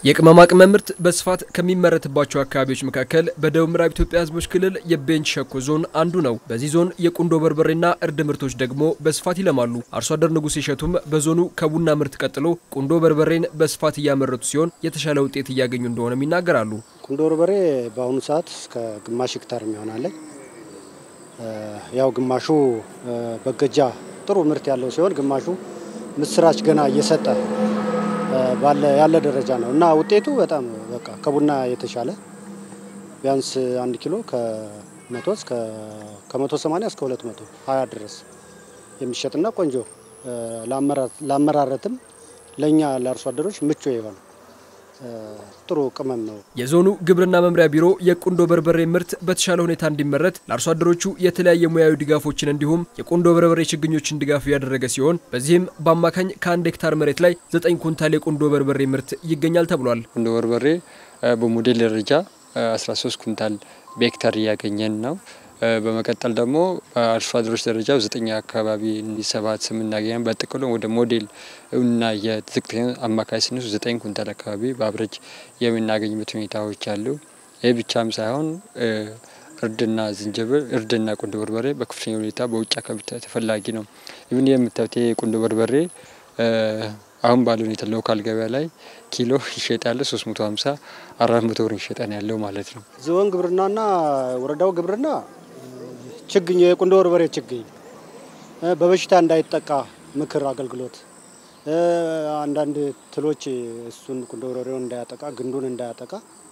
የቅመማ ቅመም ምርት በስፋት ከሚመረትባቸው አካባቢዎች መካከል በደቡብ ምዕራብ ኢትዮጵያ ሕዝቦች ክልል የቤንች ሸኮ ዞን አንዱ ነው። በዚህ ዞን የቁንዶ በርበሬና እርድ ምርቶች ደግሞ በስፋት ይለማሉ። አርሶ አደር ንጉሴ እሸቱም በዞኑ ከቡና ምርት ቀጥሎ ቁንዶ በርበሬን በስፋት እያመረቱ ሲሆን የተሻለ ውጤት እያገኙ እንደሆነም ይናገራሉ። ቁንዶ በርበሬ በአሁኑ ሰዓት እስከ ግማሽ ሄክታር የሚሆናለኝ ያው ግማሹ በገጃ ጥሩ ምርት ያለው ሲሆን ግማሹ ምስራች ገና እየሰጠ ባለ ያለ ደረጃ ነው እና ውጤቱ በጣም በቃ ከቡና የተሻለ ቢያንስ አንድ ኪሎ ከመቶ እስከ ከመቶ ሰማኒያ እስከ ሁለት መቶ ሀያ ድረስ የሚሸጥና ቆንጆ ለአመራረትም ለእኛ ለአርሶ አደሮች ምቹ የሆነ ጥሩ ቅመም ነው። የዞኑ ግብርና መምሪያ ቢሮ የቁንዶ በርበሬ ምርት በተሻለ ሁኔታ እንዲመረት ለአርሶ አደሮቹ የተለያየ ሙያዊ ድጋፎችን እንዲሁም የቁንዶ በርበሬ ችግኞችን ድጋፍ ያደረገ ሲሆን በዚህም በአማካኝ ከአንድ ሄክታር መሬት ላይ ዘጠኝ ኩንታል የቁንዶ በርበሬ ምርት ይገኛል ተብሏል። ቁንዶ በርበሬ በሞዴል ደረጃ 13 ኩንታል በሄክታር እያገኘን ነው። በመቀጠል ደግሞ በአርሶ አደሮች ደረጃ ዘጠኝ አካባቢ ሰባት ስምናገኘን በጥቅሉ ወደ ሞዴል እና የዝቅተኛ አማካይ ስንሱ ዘጠኝ ኩንታል አካባቢ በአብረጅ የምናገኝበት ሁኔታዎች አሉ። ይህ ብቻም ሳይሆን እርድና ዝንጅብል እርድና ቁንዶ በርበሬ በከፍተኛ ሁኔታ በውጭ አካባቢ ተፈላጊ ነው። ይህን የምታዩት የቁንዶ በርበሬ አሁን ባለው ሁኔታ ሎካል ገበያ ላይ ኪሎ ይሸጣል 350 400 ብር ይሸጣል ያለው ማለት ነው። ዞን ግብርናና ወረዳው ግብርና ችግኝ የቁንዶ በርበሬ ችግኝ በበሽታ እንዳይጠቃ ምክር አገልግሎት አንዳንድ ትሎች እሱን ቁንዶ በርበሬውን እንዳያጠቃ ግንዱን እንዳያጠቃ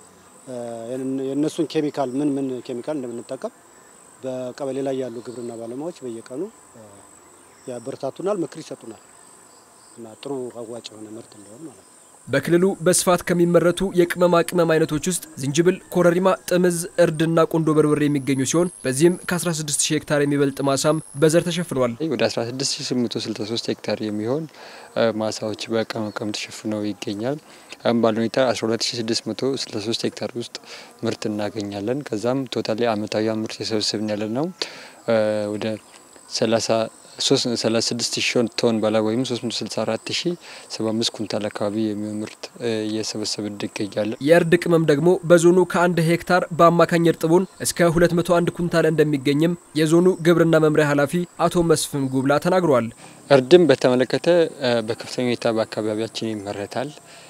የእነሱን ኬሚካል ምን ምን ኬሚካል እንደምንጠቀም በቀበሌ ላይ ያሉ ግብርና ባለሙያዎች በየቀኑ ያበረታቱናል፣ ምክር ይሰጡናል እና ጥሩ አዋጭ የሆነ ምርት እንዲሆን ማለት ነው። በክልሉ በስፋት ከሚመረቱ የቅመማ ቅመም አይነቶች ውስጥ ዝንጅብል፣ ኮረሪማ፣ ጥምዝ፣ እርድና ቁንዶ በርበሬ የሚገኙ ሲሆን በዚህም ከ16000 ሄክታር የሚበልጥ ማሳም በዘር ተሸፍኗል። ወደ 16863 ሄክታር የሚሆን ማሳዎች በቅመማ ቅመም ተሸፍነው ይገኛል። አሁን ባለ ሁኔታ 12663 ሄክታር ውስጥ ምርት እናገኛለን። ከዛም ቶታሊ አመታዊ ምርት የሰበሰብን ያለ ነው ወደ 30 36 ሺህ ቶን በላይ ወይም 364 ሺህ 75 ኩንታል አካባቢ የሚሆን ምርት እየሰበሰብን እንገኛለን። የእርድ ቅመም ደግሞ በዞኑ ከአንድ ሄክታር በአማካኝ እርጥቡን እስከ 201 ኩንታል እንደሚገኝም የዞኑ ግብርና መምሪያ ኃላፊ አቶ መስፍን ጉብላ ተናግረዋል። እርድም በተመለከተ በከፍተኛ ሁኔታ በአካባቢያችን ይመረታል።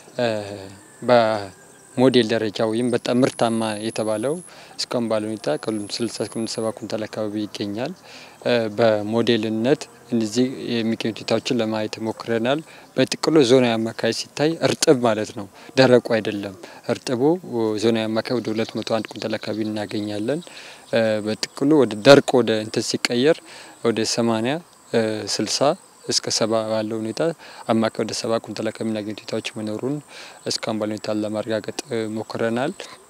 በሞዴል ደረጃ ወይም በጣም ምርታማ የተባለው እስካሁን ባለ ሁኔታ ከ60 እስከ 70 ኩንታል አካባቢ ይገኛል። በሞዴልነት እነዚህ የሚገኙ ሁኔታዎችን ለማየት ሞክረናል። በጥቅሉ ዞናዊ አማካይ ሲታይ እርጥብ ማለት ነው፣ ደረቁ አይደለም። እርጥቡ ዞናዊ አማካይ ወደ 201 ኩንታል አካባቢ እናገኛለን። በጥቅሉ ወደ ደርቅ ወደ እንትን ሲቀየር ወደ 80 60 እስከ ሰባ ባለው ሁኔታ አማካይ ወደ ሰባ ኩንታል አካባቢ የምናገኝ ሁኔታዎች መኖሩን እስካሁን ባለው ሁኔታ ለማረጋገጥ ሞክረናል።